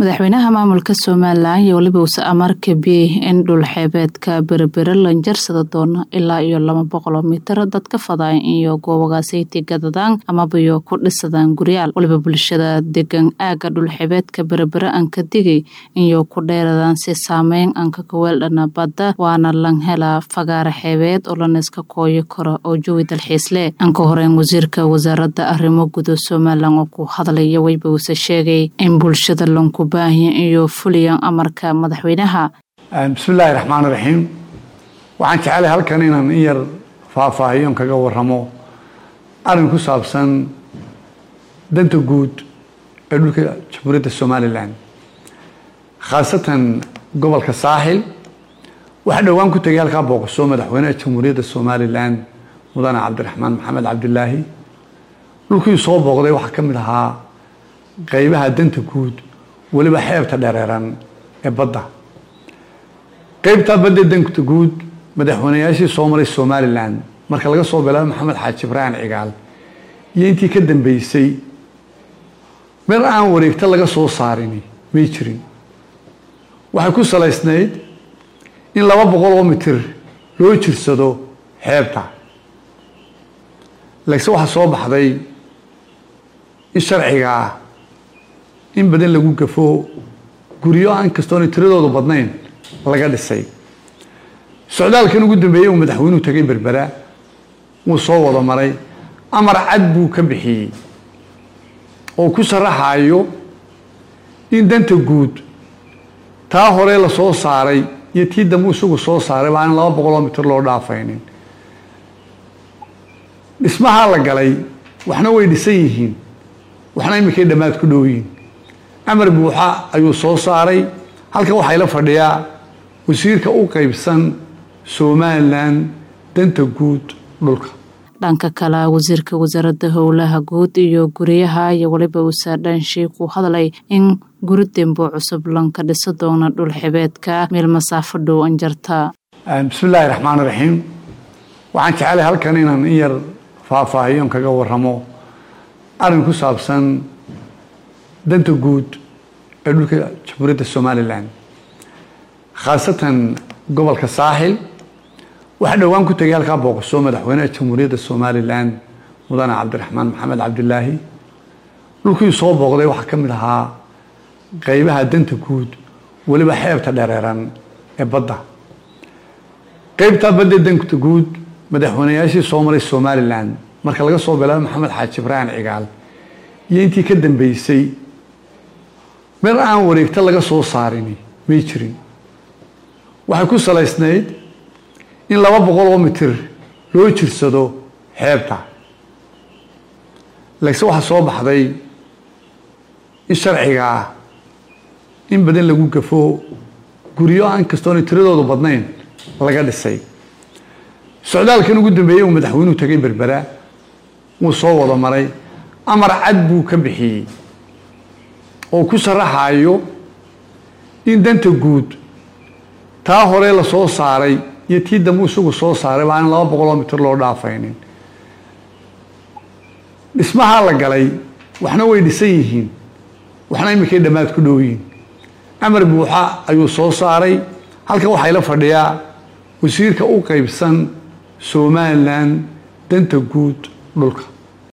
madaxweynaha maamulka somalilan iyo weliba use amar kabiyey in dhul xeebeedka berbere lanjarsada doono ilaa iyo laba boqoloo mitir dadka fadaayan iyo goobagaasaytii gadadaan amabayo ku dhisadaan guryaal waliba bulshada degan aaga dhulxeebeedka berbere aan ka digay iyo ku dheeradaan si saameyn aan ka kaweeldhana badda waana lan helaa fagaara xeebeed oo lanaiska kooyo karo oo jawi dalxiisle aan ka horeyn wasiirka wasaaradda arrimo guda somalilan oo ku hadlaya weyba use sheegay in bulshada lanku baahiya iyo fuliyan amarka madaxweynaha bismillaahi raxmaan raxiim waxaan jeclay halkan inaan in yar faahfaahiyon kaga waramo arrin ku saabsan danta guud ee dhulka jamhuuriyadda somalilan khaasatan gobolka saaxil waxaa dhowaan ku tegay halkaa booqasho madaxweynaha jamhuuriyadda somalilan mudane cabdiraxmaan maxamed cabdilaahi dhulkii soo booqday waxaa ka mid ahaa qeybaha danta guud weliba xeebta dhereeran ee badda qeybtaa badda danta guud madaxweynayaashii soo maray somalilan marka laga soo bilaabo maxamed xaaji ibraahim cigaal iyo intii ka dambeysay meel aan wareegto laga soo saarini may jirin waxay ku salaysnayd in laba boqol oo mitir loo jirsado xeebta laakiinse waxaa soo baxday in sharciga ah in badan lagu gafo guryo aan kastoona tiradoodu badnayn laga dhisay socdaalkan ugu dambeeyey uu madaxweynuhu tegay berbera wuu soo wada maray amar cad buu ka bixiyey oo ku sharaxayo in danta guud taa hore la soo saaray iyo tii dambe isagu soo saaray baa aan laba boqoloo mitir loo dhaafaynin dhismahaa la galay waxna way dhisan yihiin waxna iminkay dhammaad ku dhow yihiin amar buuxa ayuu soo saaray halkan waxaa ila fadhiyaa wasiirka u qeybsan somalilan danta guud dhulka dhanka kale wasiirka wasaaradda howlaha guud iyo guryaha iyo weliba usaadhaan sheikuu hadlay in guri dembo cusub lanka dhisa doona dhul xibeedka meel masaafo dhow anjarta bismillaahi raxmaan raxiim waxaan jeclay halkan inaan in yar faahfaahiyon kaga waramo arrin ku saabsan danta guud ee dhulka jamhuuriyadda somalilan khaasatan gobolka saaxil waxaa dhowaan ku tegay halkaa booqasho madaxweynaha jamhuuriyadda somalilan mudane cabdiraxmaan maxamed cabdilaahi dhulkii soo booqday waxaa ka mid ahaa qeybaha danta guud weliba xeebta dhereeran ee badda qeybtaa badda danta guud madaxweynayaashii soo maray somalilan marka laga soo bilaabo maxamed xaaji ibraahim cigaal iyo intii ka dambeysay meel aan wareegto laga soo saarini may jirin waxay ku salaysnayd in laba boqol oo mitir loo jirsado xeebta laakiinse waxaa soo baxday in sharciga ah in badan lagu gafo guryo aan kastoona tiradoodu badnayn laga dhisay socdaalkan ugu dambeeyey uu madaxweynuhu tegay berbera wuu soo wada maray amar cad buu ka bixiyey oo ku sharaxayo in danta guud taa hore la soo saaray iyo tii dambe isagu soo saaray baa aan laba boqoloo mitir loo dhaafaynin dhismahaa la galay waxna way dhisan yihiin waxna iminkay dhammaad ku dhow yihiin amar buuxa ayuu soo saaray halkan waxaa ila fadhiyaa wasiirka u qeybsan somalilan danta guud dhulka